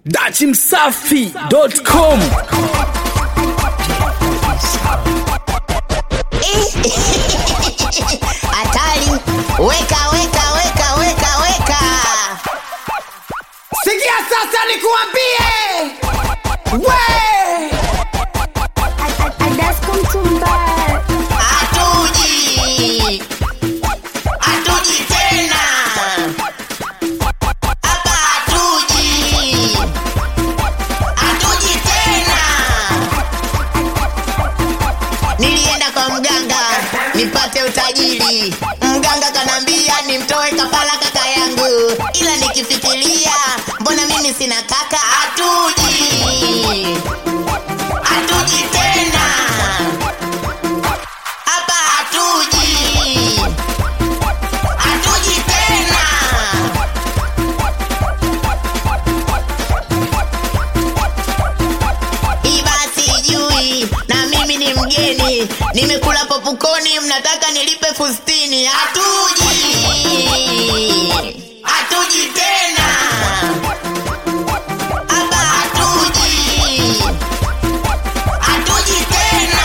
dachimsafi.com hatari weka weka weka weka weka sikia sasa nikuambie we hatuji hatuji tena hapa hatuji hatuji tena nilienda kwa mganga nipate utajiri mganga kanambia nimtoe kafala kaka yangu ila nikifikiria mbona mimi sina kaka hatuji hatuji tena hapa hatuji hatuji tena iba sijui na mimi ni mgeni nimekula popukoni mnataka nilipe fustini hatuji hatuji tena hapa hatuji hatuji tena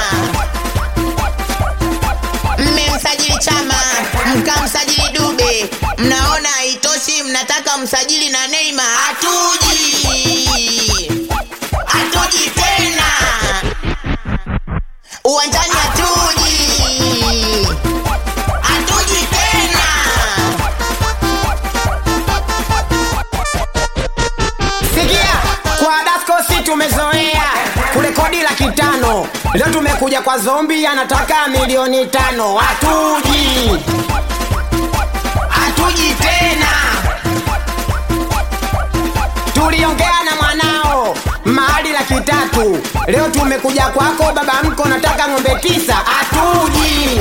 mmemsajili chama mkamsajili dube mnaona haitoshi mnataka msajili na neima hatuji hatuji tena uwanjani hatuji hatuji tena sikia kwa daskosi tumezoea kurekodi laki tano leo tumekuja kwa zombi anataka milioni tano hatuji hatuji tena tuliongea na mwanao mahali laki tatu leo tumekuja kwako baba mko nataka ng'ombe tisa hatuji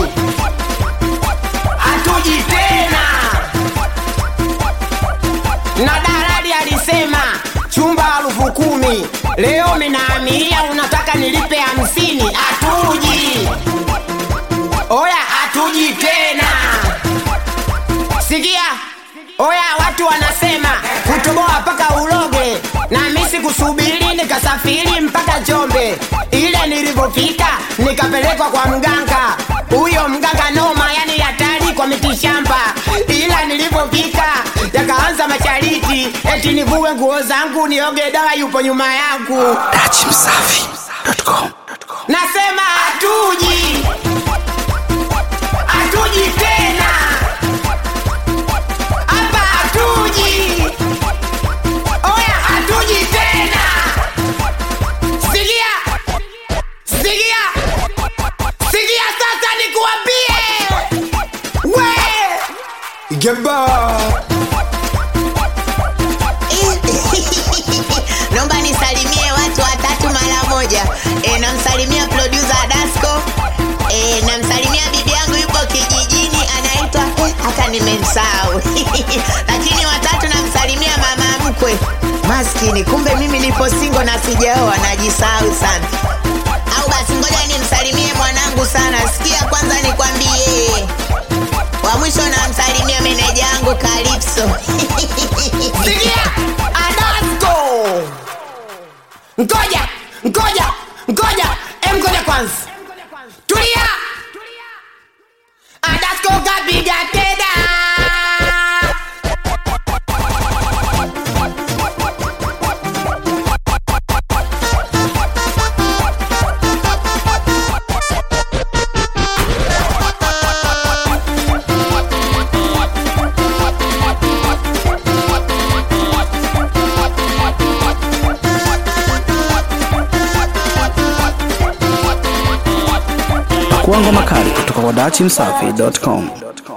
hatuji tena na dalali alisema chumba elfu kumi leo minaamilia unataka nilipe hamsini hatuji oya hatuji tena sikia oya watu wanasema kutoboa mpaka uloge na misi kusubiri nikasafiri mpaka jombe ile nilivyofika nikapelekwa kwa mganga huyo mganga noma yani hatari kwa mitishamba ila nilivyofika yakaanza mashariti eti nivue nguo zangu nioge dawa yupo nyuma yangu dachimsafi.com nasema hatuji hatuji tena hapa hatuji oya hatuji tena sikia sikia sikia sasa nikuambie we geba naomba nisalimie watu watatu mara moja e, namsalimia producer dasco e, namsalimia bibi yangu yupo kijijini anaitwa eh, hata nimemsahau lakini watatu namsalimia mama mkwe maskini kumbe mimi nipo singo na sijaoa najisahau sana au basi ngoja nimsalimie mwanangu sana sikia kwanza nikwambie wa mwisho namsalimia meneja yangu kalipso sikia adasko ngoja ngoja ngoja em ngoja kwanza tulia adasko kapiga tena pakuangwa makali kutoka kwa dachimsafi.com